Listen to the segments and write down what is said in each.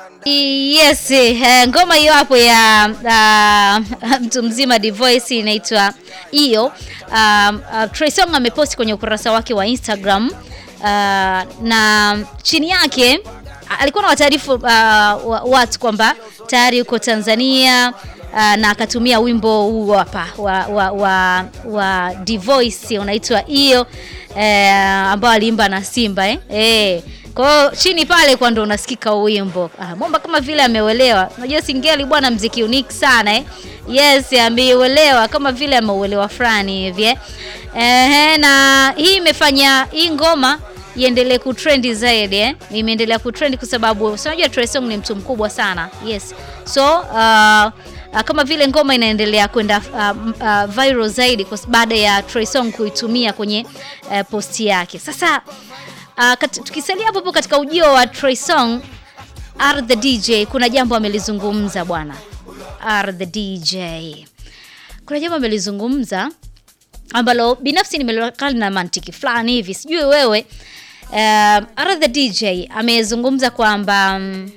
Yes, eh, ngoma hiyo hapo ya uh, mtu mzima Divoice inaitwa hiyo. Um, uh, Trey Songz ameposti kwenye ukurasa wake wa Instagram uh, na chini yake alikuwa na wataarifu uh, watu kwamba tayari yuko Tanzania uh, na akatumia wimbo huu hapa wa, wa, wa, wa Divoice unaitwa hiyo eh, ambao aliimba na Simba eh? Eh. Kwa hiyo chini pale kwa ndo unasikika wimbo. Ah, Momba kama vile ameuelewa. Unajua Singeli bwana mziki unique sana eh. Yes, ameuelewa kama vile ameuelewa fulani hivi eh. Ehe, na hii imefanya hii ngoma iendelee kutrend zaidi eh. Imeendelea kutrend kwa sababu unajua Trey Songz ni mtu mkubwa sana. Yes. So, uh, Uh, kama vile ngoma inaendelea kwenda uh, uh, viral zaidi baada ya Trey Songz kuitumia kwenye uh, posti yake. Sasa uh, tukisalia hapo hapo katika ujio wa Trey Songz, R the DJ kuna jambo amelizungumza bwana. R the DJ kuna jambo amelizungumza ambalo binafsi nimelokali na mantiki fulani hivi, sijui wewe. Uh, R the DJ amezungumza kwamba um,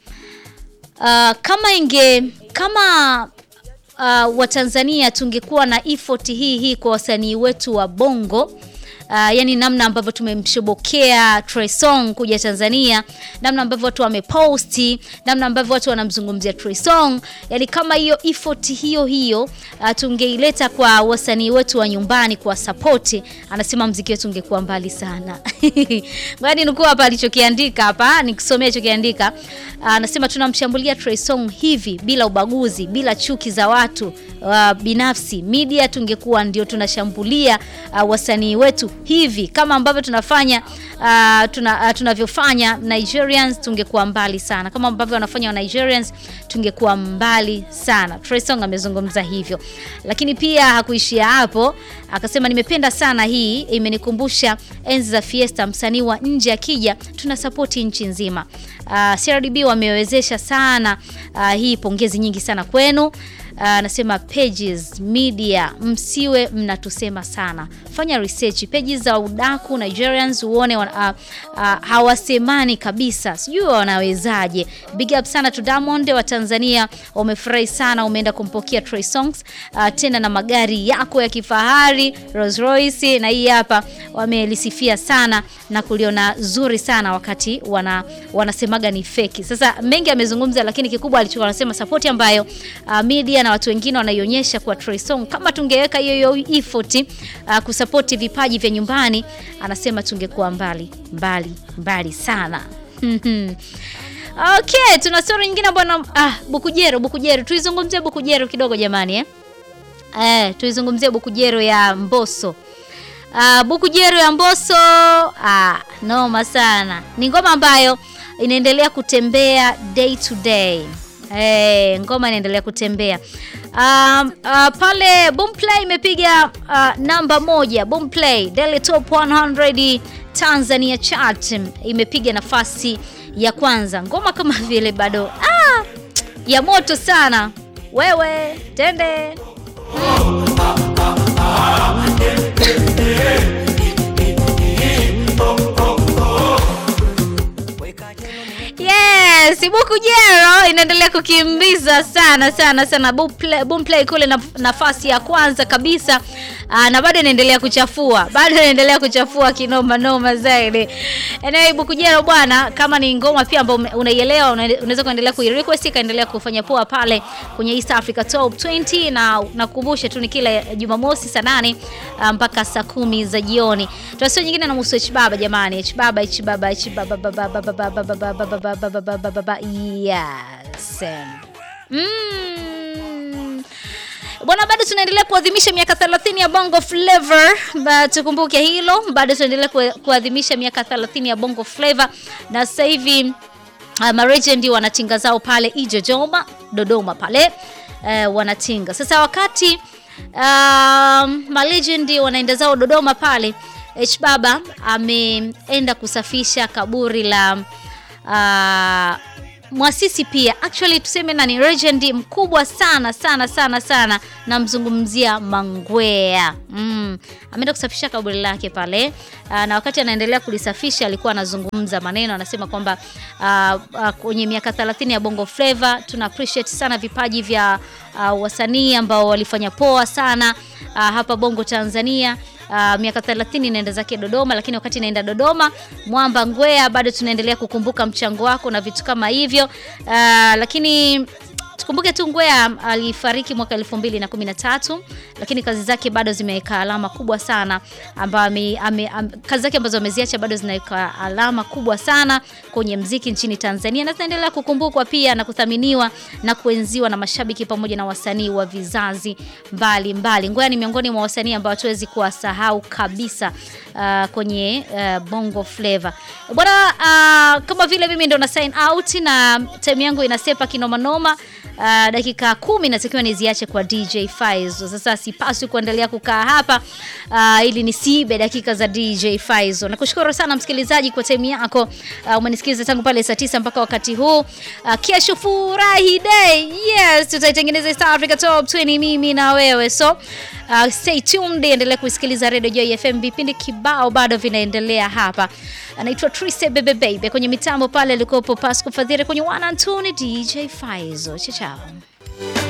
uh, kama inge kama uh, Watanzania tungekuwa na effort hii hii kwa wasanii wetu wa Bongo Uh, yani namna ambavyo tumemshobokea Trey Songz kuja Tanzania, namna ambavyo watu wameposti, namna ambavyo watu wanamzungumzia Trey Songz, yani kama hiyo effort hiyo hiyo uh, tungeileta kwa wasanii wetu wa nyumbani kwa support, anasema mziki wetu ungekuwa mbali sana. Ngani nukuu hapa alichokiandika hapa, nikisomea alichokiandika. Anasema uh, tunamshambulia Trey Songz hivi bila ubaguzi, bila chuki za watu uh, binafsi. Media tungekuwa ndio tunashambulia uh, wasanii wetu hivi kama ambavyo tunafanya uh, tuna, uh, tunavyofanya Nigerians, tungekuwa mbali sana. Kama ambavyo wanafanya wa Nigerians, tungekuwa mbali sana. Trey Songz amezungumza hivyo, lakini pia hakuishia hapo, akasema nimependa sana hii, imenikumbusha enzi za Fiesta. Msanii wa nje akija, tuna support nchi nzima. Uh, CRDB wamewezesha sana uh, hii, pongezi nyingi sana kwenu. Anasema uh, pages media, msiwe mnatusema sana, fanya research pages za udaku Nigerians uone uh, uh, hawasemani kabisa, sijui wanawezaje. Big up sana to Diamond wa Tanzania, wamefurahi sana, umeenda kumpokea Trey Songz uh, tena na magari yako ya kifahari Rolls Royce, na hii hapa wamelisifia sana na kuliona zuri sana wakati wana wanasemaga ni feki. Sasa mengi amezungumza, lakini kikubwa alichokuwa anasema support ambayo uh, media na watu wengine wanaionyesha kwa Trey Songz, kama tungeweka hiyo hiyo effort uh, kusupport vipaji vya nyumbani, anasema tungekuwa mbali mbali mbali sana. Okay, tuna story nyingine bwana. Ah, Bukujero, Bukujero, tuizungumzie Bukujero kidogo jamani eh? Eh, tuizungumzie Bukujero ya Mbosso. Uh, Bukujero ya Mbosso ah, noma sana. Ni ngoma ambayo inaendelea kutembea day to day. Hey, ngoma inaendelea kutembea um, uh, pale Boomplay imepiga uh, namba moja. Boomplay Daily Top 100 Tanzania chart imepiga nafasi ya kwanza, ngoma kama vile bado ah, ya moto sana. Wewe tende Yes, Bukujero inaendelea kukimbiza sana sana sana Boomplay, Boomplay kule na, nafasi ya kwanza kabisa. Aa, na bado inaendelea kuchafua, bado inaendelea kuchafua kinoma noma zaidi. Anyway, Bukujero bwana, kama ni ngoma pia ambayo unaielewa, unaweza kuendelea kuirequest ikaendelea kufanya poa pale kwenye East Africa Top 20, na nakukumbusha tu ni kila Jumamosi saa nane mpaka saa kumi za jioni. Tuasio nyingine na musu H baba jamani, H baba H baba H baba baba baba baba baba yes. Mm. Bwana, bado tunaendelea kuadhimisha miaka 30 ya Bongo Flava. Tukumbuke hilo, bado tunaendelea kuadhimisha miaka 30 ya Bongo Flava, na sasa hivi uh, marejendi wanatinga zao pale Ijojoma, Dodoma pale uh, wanatinga sasa. Wakati uh, marejendi wanaenda zao Dodoma pale, H Baba ameenda kusafisha kaburi la uh, mwasisi pia actually tuseme nani legend mkubwa sana sana sana sana namzungumzia Mangwea mm. ameenda kusafisha kaburi lake pale uh, na wakati anaendelea kulisafisha alikuwa anazungumza maneno anasema kwamba uh, uh, kwenye miaka 30 ya Bongo Flava tuna appreciate sana vipaji vya uh, wasanii ambao walifanya poa sana uh, hapa Bongo Tanzania Uh, miaka 30 inaenda zake Dodoma, lakini wakati inaenda Dodoma, Mwamba Ngwea, bado tunaendelea kukumbuka mchango wako na vitu kama hivyo uh, lakini tukumbuke tu Ngwea alifariki mwaka elfu mbili na kumi na tatu lakini kazi zake bado zimeweka alama kubwa sana ambayo kazi zake ambazo ameziacha bado zinaweka alama kubwa sana kwenye mziki nchini Tanzania na zinaendelea kukumbukwa pia na kuthaminiwa na kuenziwa na mashabiki pamoja na wasanii wa vizazi mbalimbali. Ngwea ni miongoni mwa wasanii ambao hatuwezi kuwasahau kabisa uh, kwenye uh, Bongo Flava bwana. Uh, kama vile mimi ndo na sign out na time yangu inasepa kinomanoma. Uh, dakika kumi natakiwa niziache kwa DJ Faizo. Sasa sipaswi kuendelea kukaa hapa uh, ili nisiibe dakika za DJ Faizo. Nakushukuru sana msikilizaji kwa time yako. Uh, umenisikiliza tangu pale saa tisa mpaka wakati huu. Uh, kesho furahi day. Yes, tutaitengeneza East Africa Top 20 mimi na wewe. So uh, stay tuned, endelea kusikiliza Radio Joy FM. Vipindi kibao bado vinaendelea hapa. Anaitwa Trise Bebe Baby kwenye mitambo pale alikopo Pasco Fadhili kwenye one and two ni DJ Faizo. Chao chao.